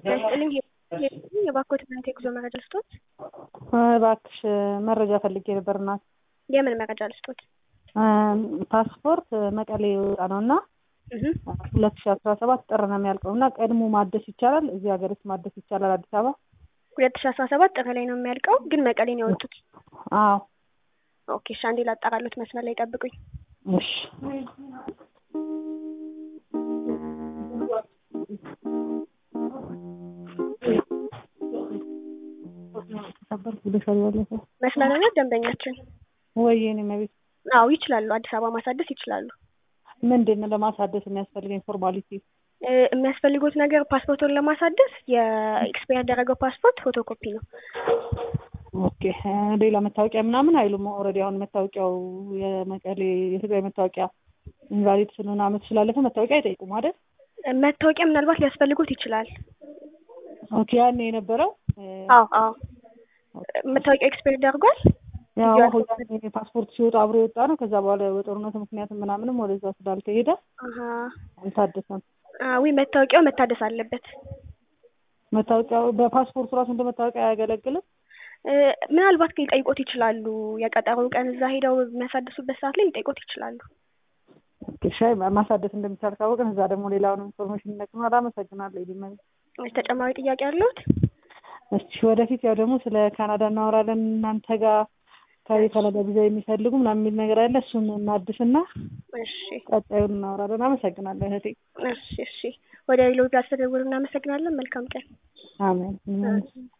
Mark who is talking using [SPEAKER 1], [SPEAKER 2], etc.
[SPEAKER 1] ያስጥልኝ የባኮት ምንት የጉዞ መረጃ ልስጦት?
[SPEAKER 2] እባክሽ መረጃ ፈልጌ ነበር እናት።
[SPEAKER 1] የምን መረጃ ልስጦት?
[SPEAKER 2] ፓስፖርት መቀሌ የወጣ ነው እና ሁለት ሺ አስራ ሰባት ጥር ነው የሚያልቀው እና ቀድሞ ማደስ ይቻላል? እዚህ ሀገር ውስጥ ማደስ ይቻላል? አዲስ አበባ
[SPEAKER 1] ሁለት ሺ አስራ ሰባት ጥር ላይ ነው የሚያልቀው፣ ግን መቀሌን ያወጡት።
[SPEAKER 2] አዎ
[SPEAKER 1] ኦኬ እሺ፣ አንዴ ላጣራሉት። መስመር ላይ ጠብቁኝ።
[SPEAKER 2] እሺ
[SPEAKER 1] መስመር ላይ ደንበኛችን
[SPEAKER 2] ወይ የኔ መቤት
[SPEAKER 1] አዎ ይችላሉ። አዲስ አበባ ማሳደስ ይችላሉ።
[SPEAKER 2] ምንድን ነው ለማሳደስ የሚያስፈልገኝ ፎርማሊቲ?
[SPEAKER 1] የሚያስፈልጉት ነገር ፓስፖርቱን ለማሳደስ የኤክስፓየር ያደረገው ፓስፖርት ፎቶኮፒ ነው።
[SPEAKER 2] ኦኬ ሌላ መታወቂያ ምናምን አይሉም? ኦልሬዲ አሁን መታወቂያው የመቀሌ የትግራይ መታወቂያ ኢንቫሊድ ስለሆነ አመት ስላለፈ መታወቂያ አይጠይቁም አይደል?
[SPEAKER 1] መታወቂያ ምናልባት ሊያስፈልጉት ይችላል።
[SPEAKER 2] ኦኬ ያኔ የነበረው
[SPEAKER 1] አዎ አዎ መታወቂያ ኤክስፓየር ያደርጓል።
[SPEAKER 2] ያው ያኔ ፓስፖርት ሲወጣ አብሮ የወጣ ነው። ከዛ በኋላ በጦርነቱ ምክንያት ምናምንም ወደዛ ስላልተሄደ አልታደሰም።
[SPEAKER 1] ዊ መታወቂያው መታደስ አለበት።
[SPEAKER 2] መታወቂያው በፓስፖርቱ ራሱ እንደ መታወቂያ አያገለግልም።
[SPEAKER 1] ምናልባት ግን ሊጠይቆት ይችላሉ። የቀጠሮ ቀን እዛ ሄደው የሚያሳድሱበት ሰዓት ላይ ሊጠይቆት ይችላሉ።
[SPEAKER 2] ሻይ ማሳደስ እንደሚቻል ካወቅን እዛ ደግሞ ሌላውን ኢንፎርሜሽን ይነግሩናል። አመሰግናለሁ። ይልመ
[SPEAKER 1] ተጨማሪ ጥያቄ አለሁት?
[SPEAKER 2] እስቲ ወደፊት ያው ደግሞ ስለ ካናዳ እናወራለን እናንተ ጋር ከካናዳ ቪዛ የሚፈልጉ ምናምን የሚል ነገር አለ። እሱን እናድስና
[SPEAKER 1] እሺ
[SPEAKER 2] ቀጣዩን እናወራለን። አመሰግናለሁ እህቴ።
[SPEAKER 1] እሺ እሺ። ወደ ሌሎች ጋር ስለደወሉ እናመሰግናለን። መልካም ቀን።
[SPEAKER 2] አሜን።